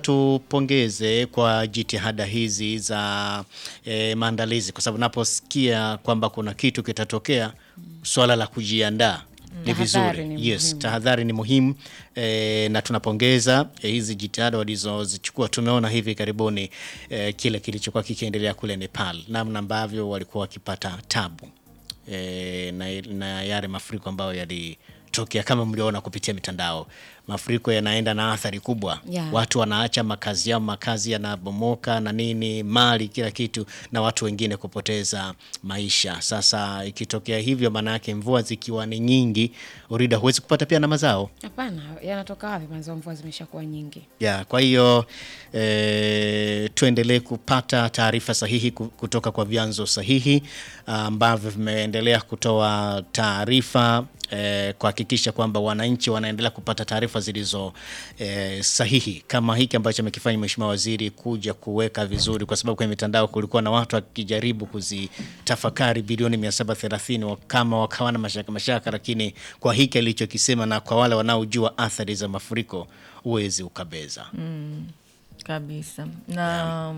tupongeze kwa jitihada hizi za e, maandalizi, kwa sababu naposikia kwamba kuna kitu kitatokea, swala la kujiandaa ni Tahadhari vizuri. ni Yes, muhimu. tahadhari ni muhimu e, na tunapongeza e, hizi jitihada walizozichukua. Tumeona hivi karibuni e, kile kilichokuwa kikiendelea kule Nepal, namna ambavyo walikuwa wakipata tabu e, na, na yale mafuriko ambayo yalitokea kama mliona kupitia mitandao. Mafuriko yanaenda na athari kubwa Yeah. watu wanaacha makazi yao, makazi yanabomoka na nini, mali, kila kitu, na watu wengine kupoteza maisha. Sasa ikitokea hivyo, maana yake mvua zikiwa ni nyingi, urida huwezi kupata pia na mazao Hapana, yanatoka wapi? Mazao mvua zimeshakuwa nyingi. ya kwa hiyo e, tuendelee kupata taarifa sahihi ku- kutoka kwa vyanzo sahihi ambavyo vimeendelea kutoa taarifa e, kuhakikisha kwamba wananchi wanaendelea kupata taarifa zilizo e, sahihi kama hiki ambacho amekifanya Mheshimiwa Waziri kuja kuweka vizuri, kwa sababu kwenye mitandao kulikuwa na watu wakijaribu kuzitafakari bilioni 730 wa- kama wakawa na mashaka mashaka, lakini kwa hiki alichokisema na kwa wale wanaojua athari za mafuriko huwezi ukabeza. kabisa na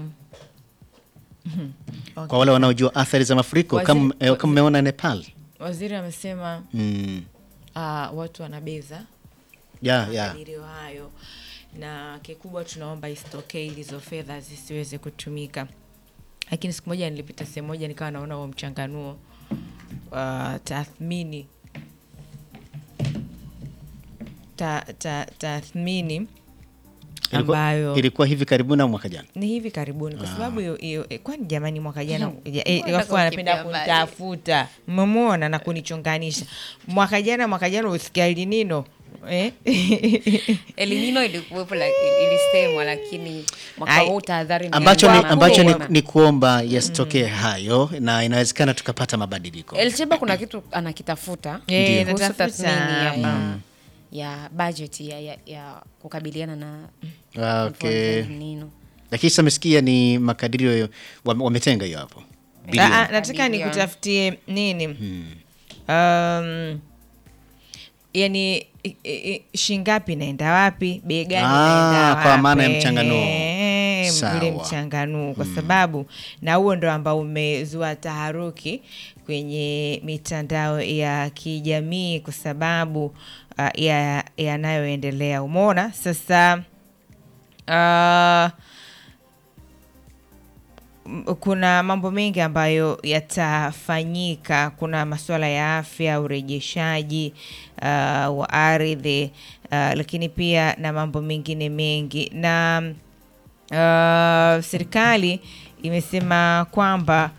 Kwa wale wanaojua athari za mafuriko Waziri- kama eh, kama umeona Nepal. waziri amesema Mm. ah, watu wanabeza Ya, ya. makadirio hayo na kikubwa tunaomba isitokee ili hizo fedha zisiweze kutumika lakini siku moja nilipita sehemu moja nikawa naona huo mchanganuo uh, tathmini ta, ta, tathmini Ilikuwa, ambayo ilikuwa hivi karibuni au mwaka jana? ni hivi karibuni kwa sababu hiyo hiyo eh, kwani jamani mwaka jana ja- eh, Mbona wafu wanapenda ukimbia mbali? kunitafuta mmemwona na kunichonganisha mwaka jana mwaka jana usikia elinino eh? Elinino ilikuwepo la- ilisemwa, lakini mwaka Ai, huu tahadhari ni Ambacho ni, kubwa. ambacho ni, Kubwa. ni kuomba yasitokee hayo na inawezekana tukapata mabadiliko. Elcheba kuna kitu anakitafuta Eh, kuhusu natafuta tathmini ya, hapa. ya, ya budget ya, ya, ya kukabiliana na Ah, mvua za okay. El Nino. Lakini sasa mesikia ni makadirio wame- wametenga hiyo hapo. Bilioni. Ah, ah, nataka Bilioni. nikutafutie nini um, yani i- i- shingapi inaenda wapi bei gani Ah, inaenda kwa maana ya wapi? mchanganuo. Eh, Sawa. ule mchanganuo kwa sababu na huo ndo ambao umezua taharuki kwenye mitandao ya kijamii kwa sababu uh, ya yanayoendelea umeona sasa uh, m- kuna mambo mengi ambayo yatafanyika. Kuna masuala ya afya, urejeshaji uh, wa ardhi uh, lakini pia na mambo mengine mengi na uh, serikali imesema kwamba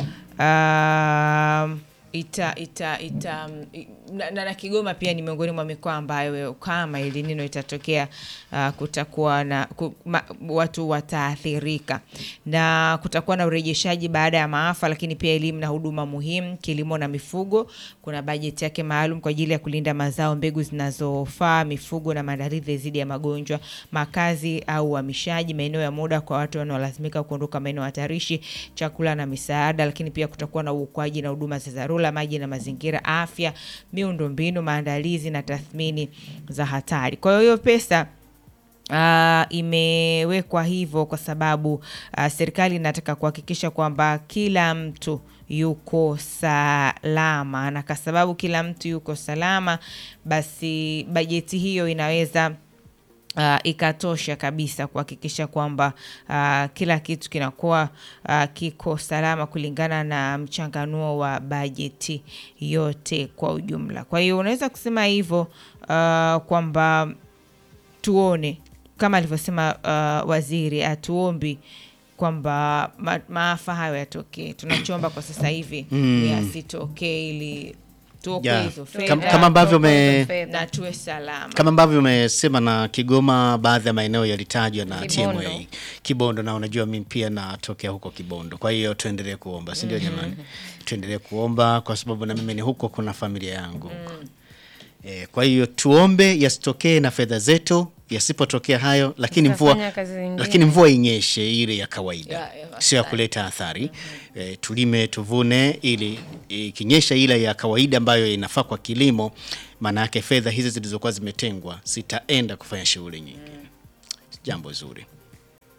uh, ita ita ita i- na, na, na Kigoma pia ni miongoni mwa mikoa ambayo kama El Nino itatokea uh, kutakuwa na ku, ma, watu wataathirika na kutakuwa na urejeshaji baada ya maafa, lakini pia elimu na huduma muhimu, kilimo na mifugo. Kuna bajeti yake maalum kwa ajili ya kulinda mazao, mbegu zinazofaa mifugo na maandalizi dhidi ya magonjwa, makazi au uhamishaji, maeneo ya muda kwa watu wanaolazimika kuondoka maeneo hatarishi, chakula na misaada, lakini pia kutakuwa na uokoaji na huduma za dharura, maji na mazingira, afya, miundombinu, maandalizi na tathmini za hatari. Kwa hiyo hiyo pesa Uh, imewekwa hivyo kwa sababu uh, serikali inataka kuhakikisha kwamba kila mtu yuko salama, na kwa sababu kila mtu yuko salama, basi bajeti hiyo inaweza uh, ikatosha kabisa kuhakikisha kwamba uh, kila kitu kinakuwa uh, kiko salama kulingana na mchanganuo wa bajeti yote kwa ujumla. Kwa hiyo unaweza kusema hivyo uh, kwamba tuone kama alivyosema uh, waziri, hatuombi kwamba ma, maafa hayo yatokee. Tunachoomba kwa sasa hivi ni asitokee, ili tuokoe Yeah. hizo Kama- fedha kama ambavyo Tuokoe ume- hizo fedha. na tuwe salama. kama ambavyo umesema na Kigoma, baadhi ya maeneo yalitajwa na Kibondo. TMA Kibondo, na unajua mimi pia natokea huko Kibondo, kwa hiyo tuendelee kuomba, si ndio jamani? Tuendelee kuomba kwa sababu na mimi ni huko, kuna familia yangu e, kwa hiyo tuombe yasitokee na fedha zetu, yasipotokea hayo, lakini mvua, Tutafanya kazi zingine. lakini mvua inyeshe ile ya kawaida, Ya- ya sio ya kuleta athari e, tulime tuvune, ili ikinyesha ile ya kawaida ambayo inafaa kwa kilimo, maana yake fedha hizi zilizokuwa zimetengwa zitaenda kufanya shughuli nyingi. Jambo zuri.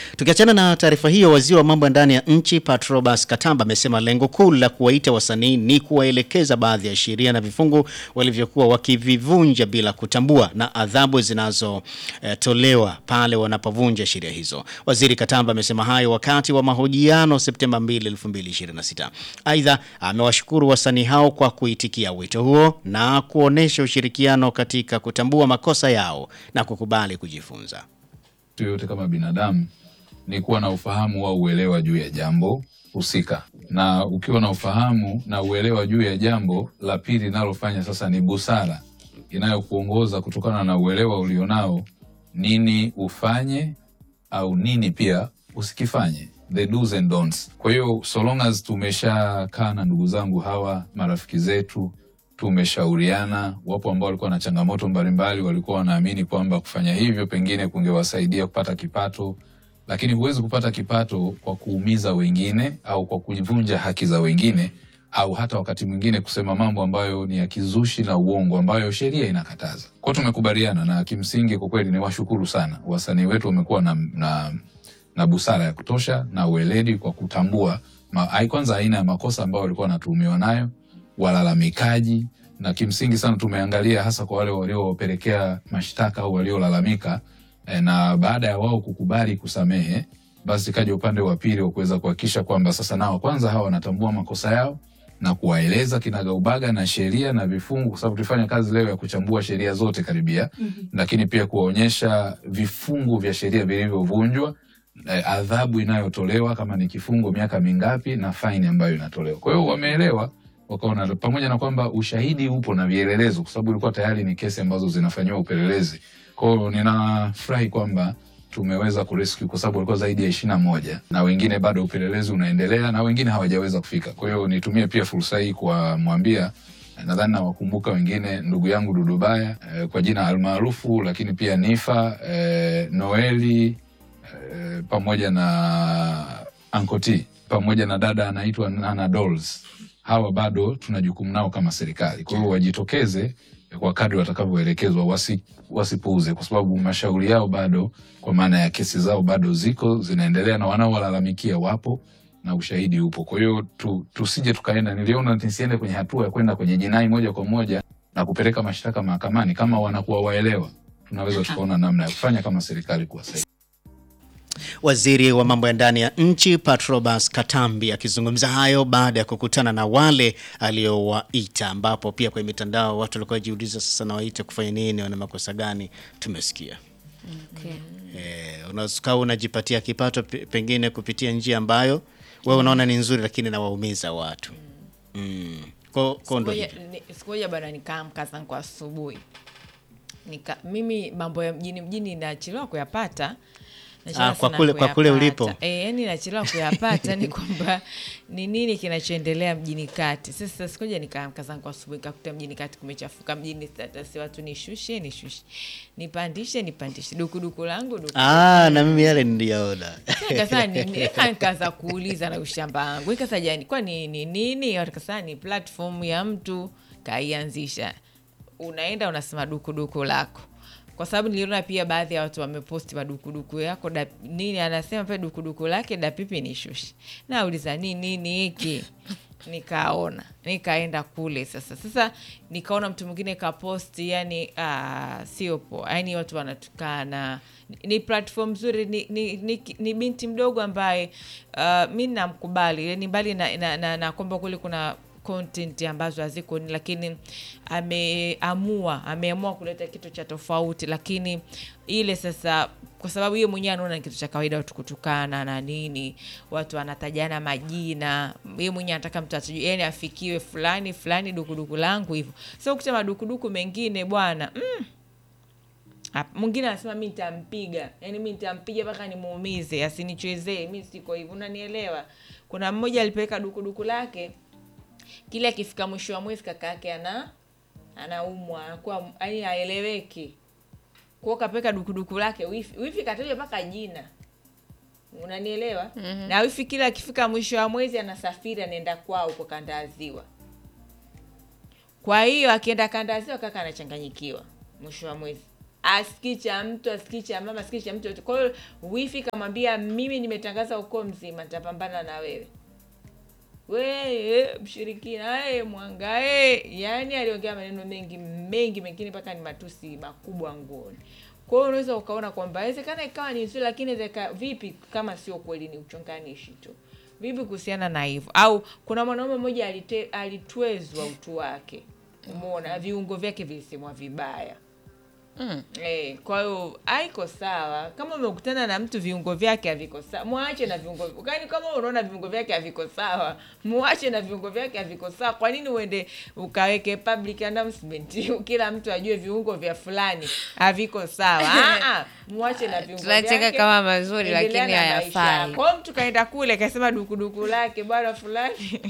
Tukiachana na taarifa hiyo, waziri wa mambo ya ndani ya nchi Patrobas Katamba amesema lengo kuu la kuwaita wasanii ni kuwaelekeza baadhi ya sheria na vifungu walivyokuwa wakivivunja bila kutambua na adhabu zinazotolewa pale wanapovunja sheria hizo. Waziri Katamba amesema hayo wakati wa mahojiano Septemba 2, 2026. Aidha, amewashukuru wasanii hao kwa kuitikia wito huo na kuonesha ushirikiano katika kutambua makosa yao na kukubali kujifunza. mtu yoyote kama binadamu ni kuwa na ufahamu au uelewa juu ya jambo husika, na ukiwa na ufahamu na uelewa juu ya jambo la pili linalofanya sasa ni busara inayokuongoza kutokana na uelewa ulionao, nini ufanye au nini pia usikifanye, the do's and don'ts. Kwa hiyo so long as tumeshakaa na ndugu zangu hawa marafiki zetu tumeshauriana. Wapo ambao walikuwa na changamoto mbalimbali, walikuwa wanaamini kwamba kufanya hivyo pengine kungewasaidia kupata kipato, lakini huwezi kupata kipato kwa kuumiza wengine au kwa kuvunja haki za wengine au hata wakati mwingine kusema mambo ambayo ni ya kizushi na uongo ambayo sheria inakataza. Kwao tumekubaliana, na kimsingi kwa kweli ni washukuru sana wasanii wetu, wamekuwa na, na, na busara ya kutosha na ueledi kwa kutambua ma, ai- kwanza aina ya makosa ambayo walikuwa wanatuhumiwa nayo walalamikaji na kimsingi sana tumeangalia hasa kwa wale waliopelekea mashtaka au waliolalamika eh, na baada ya wao kukubali kusamehe, basi kaja upande wa pili wa kuweza kuhakikisha kwamba sasa nao kwanza hawa wanatambua makosa yao na kuwaeleza kinagaubaga na sheria na vifungu, kwa sababu tulifanya kazi leo ya kuchambua sheria zote karibia, lakini pia kuwaonyesha vifungu vya sheria vilivyovunjwa eh, adhabu inayotolewa kama ni kifungo miaka mingapi na faini ambayo inatolewa. Kwa hiyo wameelewa wakaona, pamoja na kwamba ushahidi upo na vielelezo, kwa sababu ilikuwa tayari ni kesi ambazo zinafanyiwa upelelezi. Kwa hiyo ninafurahi kwamba tumeweza kurescue kwa sababu walikuwa zaidi ya ishirini na moja na wengine bado upelelezi unaendelea na wengine hawajaweza kufika. Kwa hiyo nitumie pia fursa hii kuwamwambia nadhani nawakumbuka wengine, ndugu yangu Dudubaya eh, kwa jina almaarufu, lakini pia Nifa eh, Noeli eh, pamoja na Ankoti pamoja na dada anaitwa Nana Dolls. Hawa bado tuna jukumu nao kama serikali, kwa hiyo wajitokeze kwa kadri watakavyoelekezwa, wasi, wasipuuze, kwa sababu mashauri yao bado, kwa maana ya kesi zao bado ziko zinaendelea, na wanaowalalamikia wapo na ushahidi upo. Kwa hiyo tu, tusije tukaenda, niliona nisiende kwenye hatua ya kwenda kwenye jinai moja kwa moja na kupeleka mashtaka mahakamani. Kama wanakuwa waelewa, tunaweza tukaona namna ya kufanya kama serikali kuwasaidia. Waziri wa mambo ya ndani ya nchi Patrobas Katambi akizungumza hayo baada ya kukutana na wale aliowaita, ambapo pia kwenye mitandao watu walikuwa wajiuliza sasa, nawaita kufanya nini? Wana makosa gani? Tumesikia Okay. eh, unaweza unajipatia kipato pe- pengine kupitia njia ambayo wewe unaona ni nzuri, lakini nawaumiza watu mm. Ko, ko ndo Siku hivyo. moja- ni- siku moja bana nikaamka zangu asubuhi nika mimi mambo ya mjini mjini nachelewa kuyapata Nachelewa Ah, kwa sana kule- kwa kule kuyapata. ulipo. Eh, yani nachelewa kuyapata ni kwamba ni nini kinachoendelea mjini kati sasa sikuja nikaamka zangu asubuhi nikakuta mjini kati kumechafuka mjini status watu nishushe nishushe nipandishe nipandishe dukuduku langu duku Ah, na mimi yale niliyaona Nikasema ni- ni- nika- nikaanza kuuliza na ushamba wangu ikasa jani kwa ni ni nini nikasema ni platform ya mtu kaianzisha unaenda unasema dukuduku lako kwa sababu niliona pia baadhi ya watu wameposti madukuduku yako da, nini anasema pia dukuduku lake dapipi ni shushi nauliza ni nini hiki nikaona nikaenda kule sasa sasa nikaona mtu mwingine kaposti yani ah, sio poa yani watu wanatukana ni, ni platform nzuri ni, ni, ni, ni binti mdogo ambaye uh, mi namkubali yani mbali na, na, na, na kwamba kule kuna content ambazo haziko ni lakini ameamua ameamua kuleta kitu cha tofauti lakini ile sasa kwa sababu hiyo mwenyewe anaona ni kitu cha kawaida watu kutukana na nini watu wanatajana majina yeye mwenyewe anataka mtu atajue yani afikiwe fulani fulani dukuduku langu hivyo so kucha madukuduku mengine bwana mm, Hap- mwingine anasema mi nitampiga yani mi nitampiga mpaka nimuumize asinichezee mi siko hivyo unanielewa kuna mmoja alipeleka dukuduku lake kile akifika mwisho wa mwezi kaka yake ana anaumwa anakuwa yani haeleweki kwao kapeka dukuduku lake wifi wifi kataja mpaka jina unanielewa mm-hmm. na wifi kila akifika mwisho wa mwezi anasafiri anaenda kwao huko kanda ya ziwa kwa hiyo akienda kanda ya ziwa kaka anachanganyikiwa mwisho wa mwezi asikii cha mtu asikii cha mama asikii cha mtu yote kwa hiyo wifi kamwambia mimi nimetangaza ukoo mzima nitapambana na wewe we mshirikina e, mwanga e. yani aliongea maneno mengi mengi mengine mpaka ni matusi makubwa nguoni kwa hiyo unaweza ukaona kwamba inawezekana ikawa ni nzuri lakini inawezeka vipi kama sio kweli ni uchonganishi tu vipi kuhusiana na hivyo au kuna mwanaume mmoja alite, alitwezwa utu wake umeona viungo vyake vilisemwa vibaya Mm. Eh, kwa hiyo haiko sawa. Kama umekutana na mtu viungo vyake haviko sawa, mwache na viungo. Kani kama unaona viungo vyake haviko sawa, mwache na viungo vyake haviko sawa. Kwa nini uende ukaweke public announcement kila mtu ajue viungo vya fulani haviko sawa? Ah ah, mwache na viungo vyake. Tunacheka kama mazuri, endelea lakini na maisha hayafai. yako. Kwa hiyo mtu kaenda kule kasema dukuduku lake bwana fulani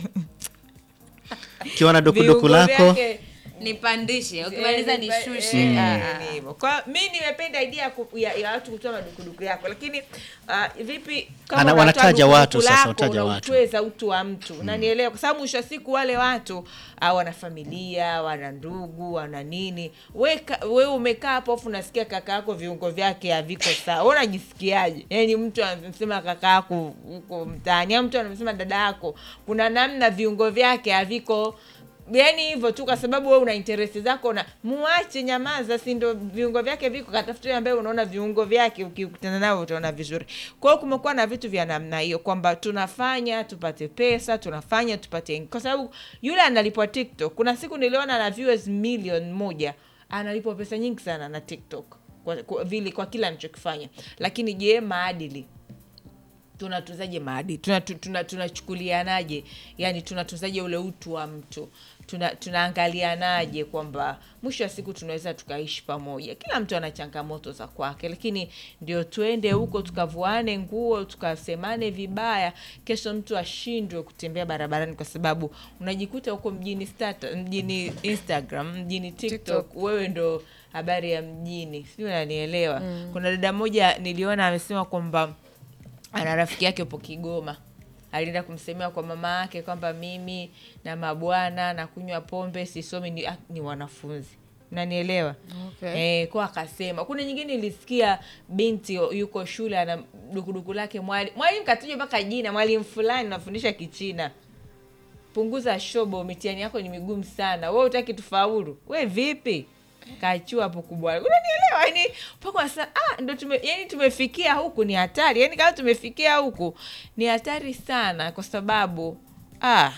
ukiwa na dukuduku viungo lako vyake nipandishe ukimaliza Eh, nishushe eh, Ah, eh, ah. ni hivyo. Kwa mi nimependa idea ya ku- ya, ya watu kutoa madukuduku yako, lakini ah, vipi kama Ana- unatoa wanataja dukuduku watu sasa, lako, wataja watu. unautweza utu wa mtu na nielewa, kwa sababu mwisho wa siku wale watu ah, wana familia, wana ndugu, wana nini. We, ka- we umekaa hapo afu unasikia kaka yako viungo vyake haviko sawa, wewe unajisikiaje? Yani mtu anasema kaka yako huko mtaani, au mtu anasema dada yako, kuna namna viungo vyake haviko yani hivyo tu kwa sababu wewe una interesi zako na muache nyamaza si ndo viungo vyake viko katafuta ambaye unaona viungo vyake ukikutana nao utaona vizuri kwa hiyo kumekuwa na vitu vya namna hiyo kwamba tunafanya tupate pesa tunafanya tupate kwa sababu yule analipwa tiktok kuna siku niliona na viewers milioni moja analipwa pesa nyingi sana na tiktok kwa, kwa, vile kwa kila anachokifanya lakini je maadili tunatuzaje maadili tunachukulianaje tuna, tunachukulianaje? yani tunatuzaje ule utu wa mtu tuna, tunaangalianaje kwamba mwisho wa siku tunaweza tukaishi pamoja kila mtu ana changamoto za kwake lakini ndio tuende huko tukavuane nguo tukasemane vibaya kesho mtu ashindwe kutembea barabarani kwa sababu unajikuta huko mjini stata, mjini instagram mjini tiktok, wewe ndo habari ya mjini sijui unanielewa mm. kuna dada moja niliona amesema kwamba ana rafiki yake upo Kigoma alienda kumsemea kwa mama yake kwamba mimi na mabwana na kunywa pombe sisomi ni, ah, ni wanafunzi nanielewa Okay. eh, kwa akasema kuna nyingine ilisikia binti yuko shule ana dukuduku lake mwalimu mwalimu katuja mpaka jina mwalimu fulani nafundisha kichina punguza shobo mitihani yako ni migumu sana we utaki tufaulu we vipi kachua hapo kubwa unanielewa yani mpaka unasema, ah ndo tume yani tumefikia huku ni hatari yani kama tumefikia huku ni hatari sana kwa sababu ah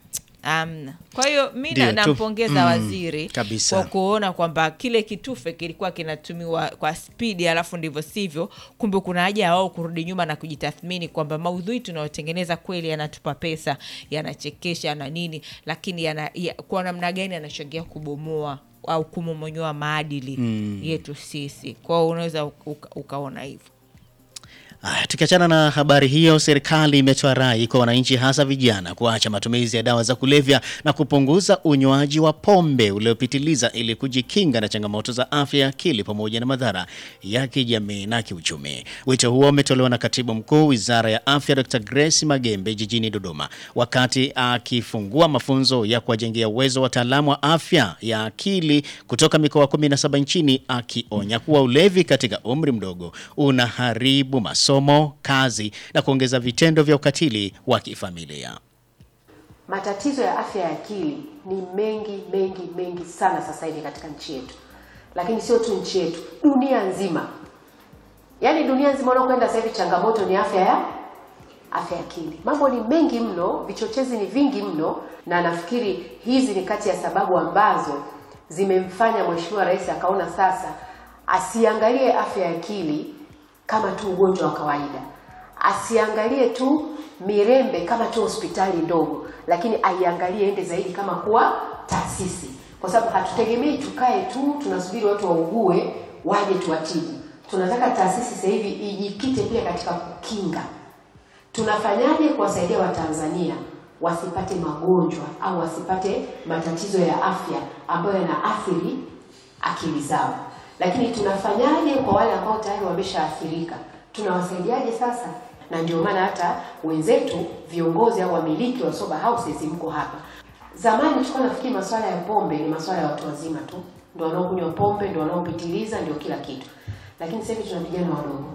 amna kwa hiyo mi Ndio, na- tu- nampongeza mm, waziri kabisa. kwa kuona kwamba kile kitufe kilikuwa kinatumiwa kwa spidi alafu ndivyo sivyo kumbe kuna haja ya wao kurudi nyuma na kujitathmini kwamba maudhui tunayotengeneza kweli yanatupa pesa yanachekesha na nini lakini yana, ya, kwa namna gani yanachangia kubomoa au kumomonyoa maadili yetu sisi kwao unaweza uka, ukaona hivyo Aya, tukiachana na habari hiyo, serikali imetoa rai kwa wananchi hasa vijana kuacha matumizi ya dawa za kulevya na kupunguza unywaji wa pombe uliopitiliza ili kujikinga na changamoto za afya ya akili pamoja na madhara ya kijamii na kiuchumi. Wito huo umetolewa na katibu mkuu Wizara ya Afya Dr. Grace Magembe jijini Dodoma wakati akifungua mafunzo ya kuwajengea uwezo wataalamu wa afya ya akili kutoka mikoa 17 nchini, akionya kuwa ulevi katika umri mdogo unaharibu masomo, kazi na kuongeza vitendo vya ukatili wa kifamilia. Matatizo ya afya ya akili ni mengi mengi mengi sana sasa hivi katika nchi yetu, lakini sio tu nchi yetu, dunia nzima. Yaani dunia nzima unakwenda sasa hivi, changamoto ni afya ya afya ya akili. Mambo ni mengi mno, vichochezi ni vingi mno, na nafikiri hizi ni kati ya sababu ambazo zimemfanya Mheshimiwa Rais akaona sasa asiangalie afya ya akili kama tu ugonjwa wa kawaida, asiangalie tu Mirembe kama tu hospitali ndogo, lakini aiangalie ende zaidi kama kuwa taasisi, kwa sababu hatutegemei tukae tu tunasubiri watu waugue waje tuwatibu. Tunataka taasisi sasa hivi ijikite pia katika kukinga tunafanyaje kuwasaidia Watanzania wasipate magonjwa au wasipate matatizo ya afya ambayo yanaathiri akili zao, lakini tunafanyaje kwa wale ambao tayari wameshaathirika, tunawasaidiaje sasa? Na ndio maana hata wenzetu viongozi au wamiliki wa sober houses mko hapa. Zamani tulikuwa nafikiri masuala ya pombe ni masuala ya watu wazima tu, ndio wanaokunywa pombe, ndio wanaopitiliza, ndio kila kitu. Lakini sasa hivi tuna vijana wadogo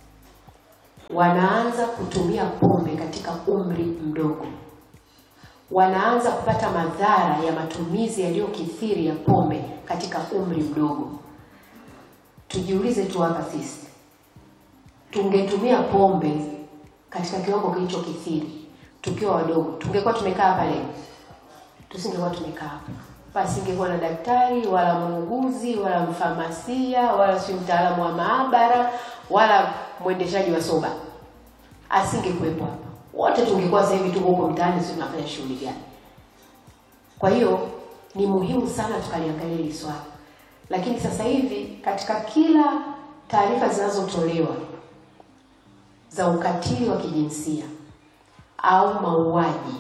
wanaanza kutumia pombe katika umri mdogo, wanaanza kupata madhara ya matumizi yaliyokithiri ya pombe katika umri mdogo. Tujiulize tu hapa sisi, tungetumia pombe katika kiwango kilichokithiri tukiwa wadogo, tungekuwa tumekaa hapa leo? Tusingekuwa tumekaa hapa, pasingekuwa na daktari wala muuguzi wala mfamasia wala si mtaalamu wa maabara wala mwendeshaji wa soba, asingekuwepo hapa. Wote tungekuwa sasa hivi tuko huko mtaani, sio tunafanya shughuli gani? Kwa hiyo ni muhimu sana tukaliangalia hili swala, lakini sasa hivi katika kila taarifa zinazotolewa za ukatili wa kijinsia au mauaji,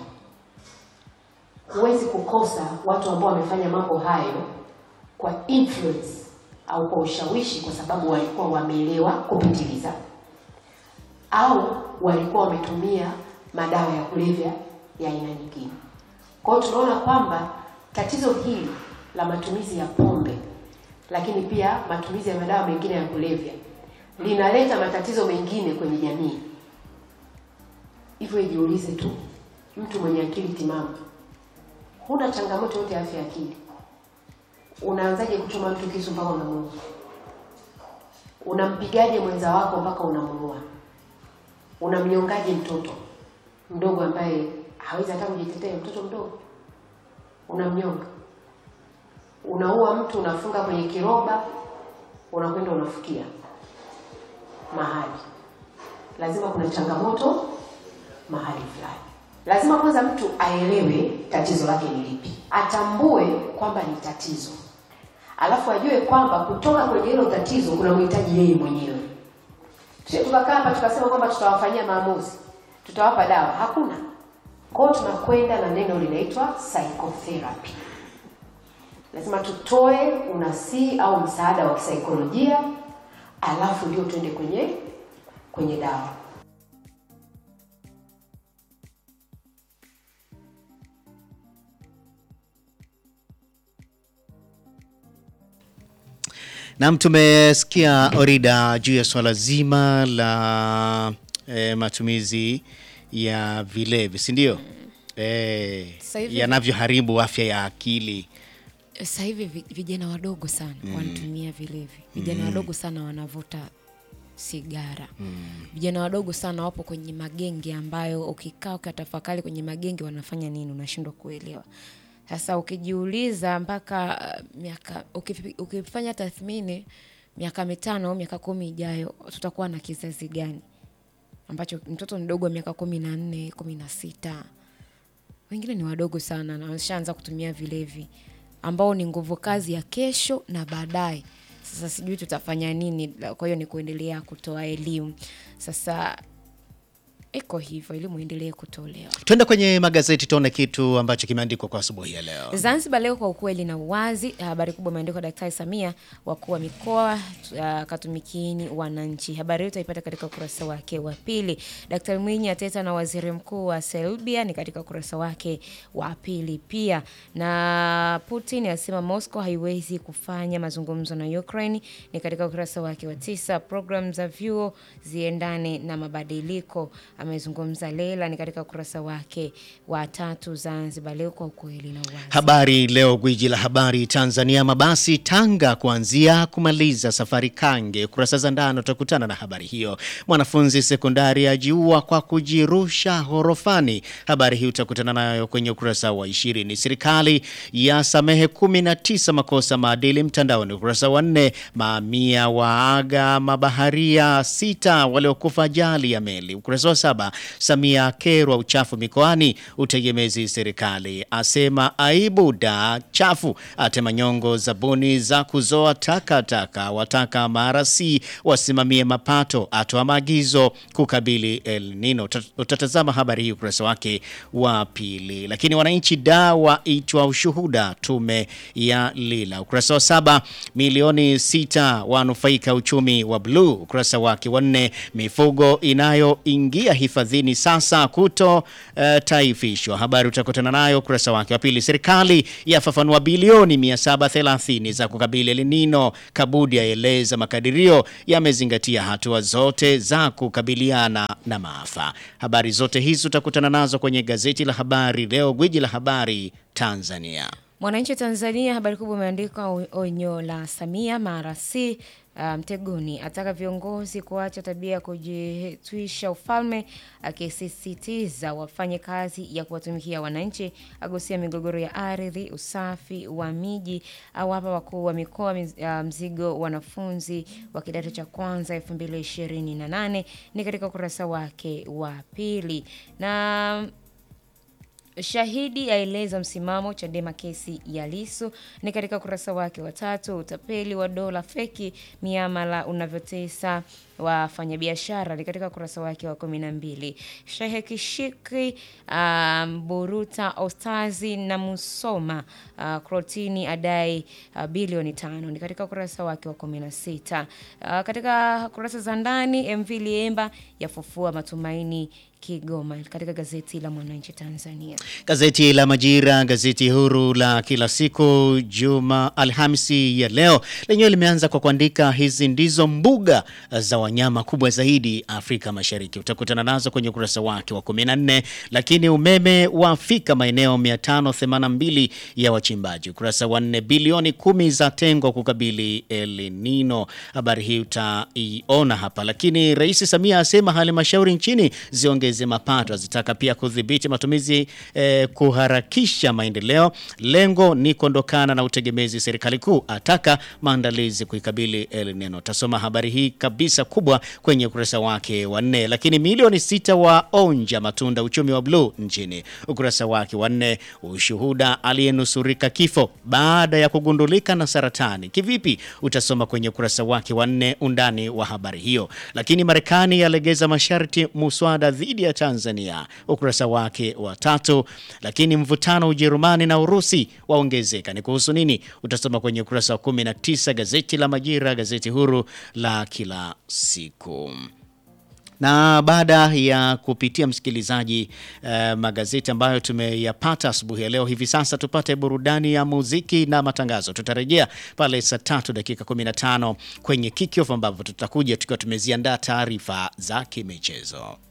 huwezi kukosa watu ambao wamefanya mambo hayo kwa influence au kwa ushawishi, kwa sababu walikuwa wameelewa kupitiliza au walikuwa wametumia madawa ya kulevya ya aina nyingine. Kwa hiyo tunaona kwamba tatizo hili la matumizi ya pombe, lakini pia matumizi ya madawa mengine ya kulevya linaleta matatizo mengine kwenye jamii. Hivyo ijiulize tu, mtu mwenye akili timamu, huna changamoto yote ya afya ya akili, unaanzaje kuchoma mtu kisu mpaka unamuua? Unampigaje mwenza wako mpaka unamuua? Unamnyongaje mtoto mdogo ambaye hawezi hata kujitetea? Mtoto mdogo unamnyonga, unaua mtu, unafunga kwenye kiroba, unakwenda unafukia mahali. Lazima kuna changamoto mahali fulani. Lazima kwanza mtu aelewe tatizo lake ni lipi, atambue kwamba ni tatizo, alafu ajue kwamba kutoka kwenye hilo tatizo kuna mhitaji yeye mwenyewe. Sio tukakaa hapa tukasema kwamba tutawafanyia maamuzi, tutawapa dawa, hakuna. Kwa hiyo tunakwenda na neno linaitwa psychotherapy. Lazima tutoe unasii au msaada wa kisaikolojia, alafu ndio tuende kwenye kwenye dawa. Naam, tumesikia Orida juu ya swala zima la e, matumizi ya vilevi, si ndio? E, Sasa hivi- yanavyoharibu afya ya akili. Sasa hivi vi- vijana wadogo sana wanatumia vilevi, vijana wadogo sana wanavuta sigara, vijana wadogo sana wapo kwenye magenge ambayo ukikaa ukatafakari kwenye magenge wanafanya nini, unashindwa kuelewa. Sasa ukijiuliza mpaka uh, miaka ukifi- ukifanya tathmini miaka mitano au miaka kumi ijayo tutakuwa na kizazi gani ambacho mtoto mdogo wa miaka kumi na nne kumi na sita wengine ni wadogo sana na wameshaanza kutumia vilevi ambao ni nguvu kazi ya kesho na baadaye. Sasa sijui tutafanya nini, kwa hiyo ni kuendelea kutoa elimu. Sasa iko hivyo, elimu iendelee kutolewa. Twende kwenye magazeti tuone kitu ambacho kimeandikwa kwa asubuhi ya leo. Zanzibar Leo, kwa ukweli na uwazi, habari kubwa imeandikwa Daktari Samia, wakuu wa mikoa uh, katumikini wananchi. Habari hiyo utaipata katika ukurasa wake wa pili. Daktari Mwinyi ateta na waziri mkuu wa Serbia ni katika ukurasa wake wa pili pia, na Putin asema Moscow haiwezi kufanya mazungumzo na Ukraine ni katika ukurasa wake wa tisa. Program za vyuo ziendane na mabadiliko, amezungumza Lela ni katika ukurasa wake wa tatu. Zanzibar Leo, kwa ukweli na uwazi. Habari Leo, gwiji la habari Tanzania. Mabasi Tanga kuanzia kumaliza safari Kange. Kurasa za ndani utakutana na habari hiyo. Mwanafunzi sekondari ajiua kwa kujirusha horofani. Habari hii utakutana nayo kwenye ukurasa wa ishirini. Serikali ya samehe 19 makosa maadili mtandaoni. Ukurasa wa nne. Mamia waaga mabaharia sita waliokufa ajali ya meli. Ukurasa wa saba. Samia kerwa uchafu mikoani. Utegemezi serikali asema aibu da chafu. Atema nyongo zabuni za kuzoa takataka. Wataka marasi wasimamie mapato. Atoa maagizo kukabili El Nino. Uta- Utatazama habari hii ukurasa wake wa pili. Lakini wananchi da waitwa ushuhuda tume ya Lila. Ukurasa wa saba. Milioni sita wanufaika uchumi wa bluu. Ukurasa wake wa nne. Mifugo inayoingia hifadhini sasa kuto eh, taifishwa. Habari utakutana nayo ukurasa wake wa pili. Serikali yafafanua bilioni 730 za kukabili El Nino. Kabudi aeleza makadirio yamezingatia hatua zote za kukabiliana na maafa. Habari zote hizi utakutana nazo kwenye gazeti la Habari Leo, gwiji la habari Tanzania. Mwananchi Tanzania, habari kubwa imeandikwa o- onyo la Samia mara si uh, mtegoni, ataka viongozi kuacha tabia ya kujitwisha ufalme, akisisitiza wafanye kazi ya kuwatumikia wananchi, agusia migogoro ya ardhi, usafi wa miji, awapa wakuu wa mikoa miz- uh, mzigo wanafunzi wa kidato cha kwanza 2028 ni katika ukurasa wake wa pili na Shahidi aeleza msimamo Chadema kesi ya Lisu ni katika ukurasa wake wa tatu. Utapeli wa dola feki miamala unavyotesa wafanyabiashara ni katika ukurasa wake wa kumi na mbili. Shehe Kishiki um, Buruta Ostazi na Musoma uh, Krotini adai uh, bilioni tano ni katika ukurasa wake wa kumi na sita. Uh, katika kurasa za ndani MV Liemba yafufua matumaini Kigoma katika gazeti la Mwananchi Tanzania. Gazeti la Majira, gazeti huru la kila siku Juma Alhamisi ya leo, lenyewe limeanza kwa kuandika hizi ndizo mbuga za wanyama kubwa zaidi Afrika Mashariki. Utakutana nazo kwenye ukurasa wake wa 14. Lakini umeme wafika maeneo 582 ya wachimbaji. Ukurasa wa 4, bilioni kumi za tengwa kukabili El Nino. Habari hii utaiona hapa. Lakini Rais Samia asema halmashauri nchini ziongeze mapato, azitaka pia kudhibiti matumizi eh, kuharakisha maendeleo. Lengo ni kuondokana na utegemezi serikali kuu, ataka maandalizi kuikabili El Nino. Tasoma habari hii kabisa kubwa kwenye ukurasa wake wa nne. Lakini milioni sita wa onja matunda uchumi wa bluu nchini, ukurasa wake wa nne. Ushuhuda aliyenusurika kifo baada ya kugundulika na saratani kivipi? Utasoma kwenye ukurasa wake wa nne, undani wa habari hiyo. Lakini Marekani yalegeza masharti muswada dhidi ya Tanzania, ukurasa wake wa tatu. Lakini mvutano Ujerumani na Urusi waongezeka, ni kuhusu nini? Utasoma kwenye ukurasa wa 19 gazeti la Majira, gazeti huru la kila siku na baada ya kupitia msikilizaji eh, magazeti ambayo tumeyapata asubuhi ya leo, hivi sasa tupate burudani ya muziki na matangazo. Tutarejea pale saa tatu dakika 15 kwenye kickoff ambapo tutakuja tukiwa tumeziandaa taarifa za kimichezo.